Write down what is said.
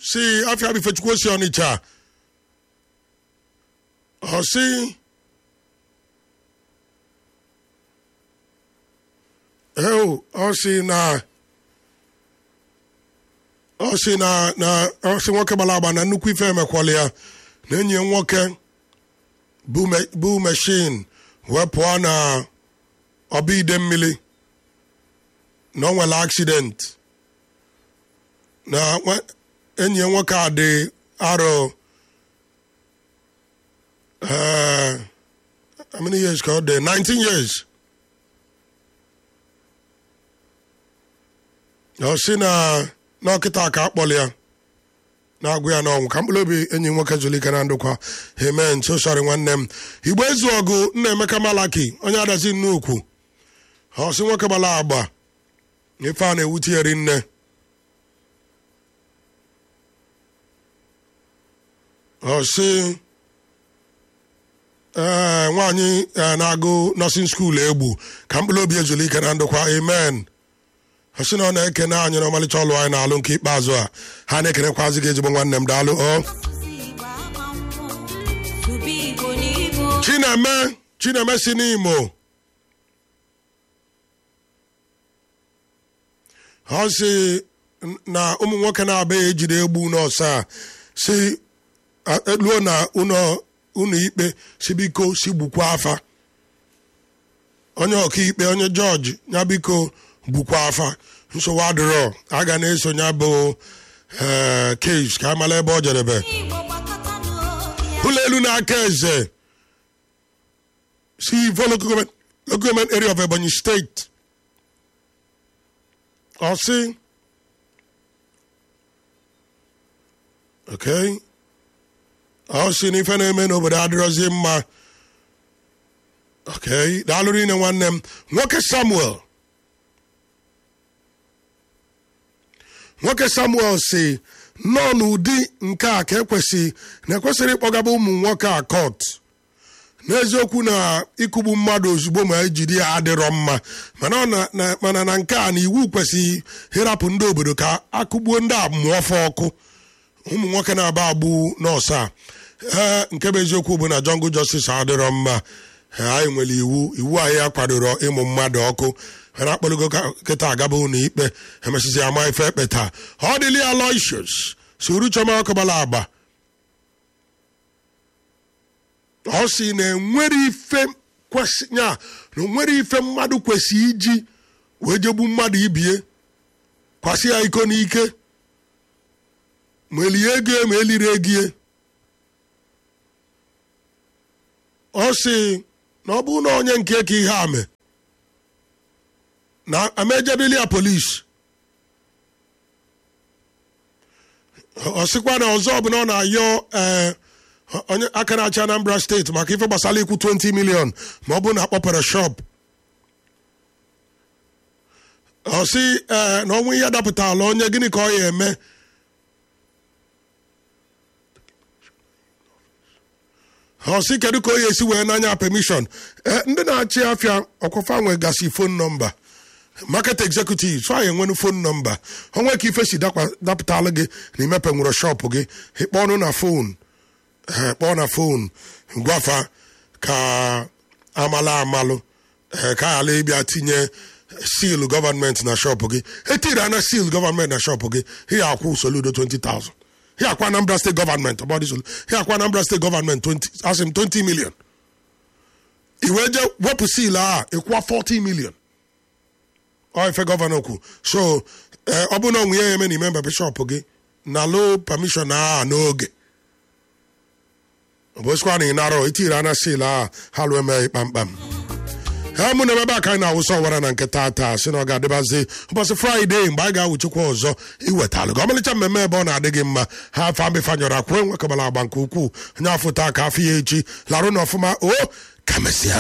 si afia bi fechukwu si ọnịcha ọ si eo ọ si na ọ si na na ọ si nwoke gbara agba na nnukwu ife emekwala ya na enyi ya nwoke bụ me- bụ meshin wee pụọ na ọba ide mmiri na ọ nwere accident na nwa- enyi ya nwoke a dị arọ eh, how many years ka ọ dị 19 years ọ sị na n'ọkịta ka akpọrọ ya na-agụ ya n'ọnwụ ka mkpụrụ obi enyi m nwoke zụlike na ndụkwa amen so sorry nwanne m igbo ezu ọgụ nna emeka malaki onye adazi nnukwu ọ sị nwoke gbara agba ife a na-ewute ya rinne ọ sị ee nwaanyị eh, na-agụ nọsin skuul egbu ka mkpụrụ obi ezulike na ndụkwa amen ọ sị na ọ na-ekene anyị n'ọmalịcha ọlụ anyị na-alụ nke ikpeazụ a ha na-ekenekwazi gị ezigbo nwanne m daalụ ọ chineme chineme si n'imo ọ sị na ụmụ nwoke na-abịa ejide egbu n'ọsa a si a- eluo na ụlọ ụlọ ikpe si biko si gbukwa afa onye ọkaikpe onye jọji ya biko gbukwa afa nsogbu adịrọ a ga na-eso ya bụ ee kes ka amala ebe ọ jedebe ụlọ elu na-aka eze si Ivo local government, local government area of Ebonyi State. Ọ sị okay ọ sị na ife na-eme n'obodo adịrọzi mma okay daalụrụ ine nwanne m nwoke Samuel nwoke Samuel si nọ n'ụdị nke a ka ekwesị na ekwesịrị ịkpọgaba ụmụ nwoke a kọt n'eziokwu na ịkụgbu mmadụ ozugbo ma ejide ya adịrọ mma mana ọ na- na- mana na nke a na iwu kwesịghị ịrapụ ndị obodo ka akụgbuo ndị a mụọ ọfọ ọkụ ụmụ nwoke na-aba agbụ nọọsụ a ee nke bụ eziokwu bụ na jungle justice adịrọ mma Ee, anyị nwere iwu iwu anyị akwadoro ịmụ mmadụ ọkụ mana akpọrọgo ka- kịta agaba ụlọ ikpe emesizi ama ife ekpeta ọ dịla ya loishus soro chọma ọkụbala agba ọ sị na enwere ife kwesị ya na onwere ife mmadụ kwesị iji wee jegbu mmadụ ibie kwasị ya iko n'ike ma elie ego ma eliri egie ọ sị na ọ bụrụ na onye nke ka ihe a mee na amejebili ya polisi ọ sịkwa na ọzọ bụ na ọ na-ayọ ee onye aka na-achị anambra steeti maka ife gbasara ikwu 20 million ma ọ bụrụ na akpọpere shop ọ sị ee na ọnwụ ihe dapụtala onye gịnị ka ọ ya eme ọ sị kedu ka o ya esi wee n'anya permission ee ndị na-achị afịa ọkwafa nwe gasị fon nọmba market executive so anyị enwenu fon nọmba onwe ka ife si dakwa- dapụtalụ gị na imepe nwere shop gị ịkpọ ọnụ na fon ee kpọọ na fon gwafa ka amala amalụ ee ka ala ịbịa tinye seal gọọmenti na shop gị etiri ana seal gọọmenti na shop gị ihe akwụ soludo 20,000 ihe akwa anambra steeti gọọmenti ọbọdị solu ihe akwa anambra steeti gọọmenti 20 asị m 20 million iwe je wepụ seal a ịkwụọ 40 million ọ ife gọvanọ kwu so ee, ọ bụ na onwe ya eme na ime mbepe shop gị na lo permission a n'oge obosikwa na ịnarọ itiri ana sil a ha lụ emeghị kpamkpam ha mụ na ebe a ka anyị na-awụsa ọwara na nke tata si na ọ ga-adịbazi ụbọchị fraịde mgbe anyị ga-awụchikwa ọzọ iwetalụ gị ọmalịcha mmemme ebe ọ na-adị gị mma ha afọ ambịfanyọrọ akwụrụ enwekọbara agba nke ukwuu onye afọ taa ka afọ ya echi larụ na ọfụma o ka mesịa